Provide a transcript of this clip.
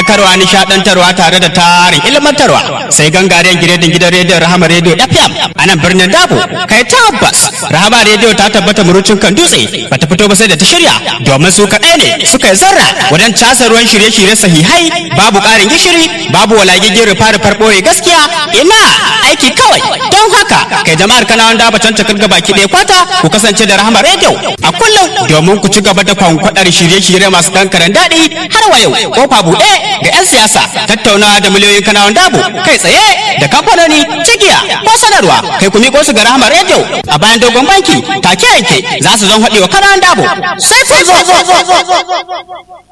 faɗakarwa nishaɗantarwa tare da tarin ilmantarwa sai gangaren giredin gidan rediyon rahama rediyo fm a nan birnin dabo kai tabbas rahama rediyo ta tabbata murucin kan dutse bata fito ba sai da ta shirya domin su kaɗai ne suka yi zarra wajen casa ruwan shirye-shirye sahihai babu ƙarin gishiri babu walagigin rufa-rufar ɓoye gaskiya ina aiki kawai don haka kai jama'ar kanawan daba can takar baki ɗaya kwata ku kasance da rahama rediyo a kullum domin ku ci gaba da kwankwaɗar shirye-shirye masu ɗan daɗi har wa yau kofa buɗe ga 'yan siyasa tattaunawa da miliyoyin kanawan dabo kai tsaye da kamfanoni cigiya ko sanarwa kai ku miƙo su ga rahama rediyo a bayan dogon banki take yanke za su zan haɗewa kanawan dabo sai kun zo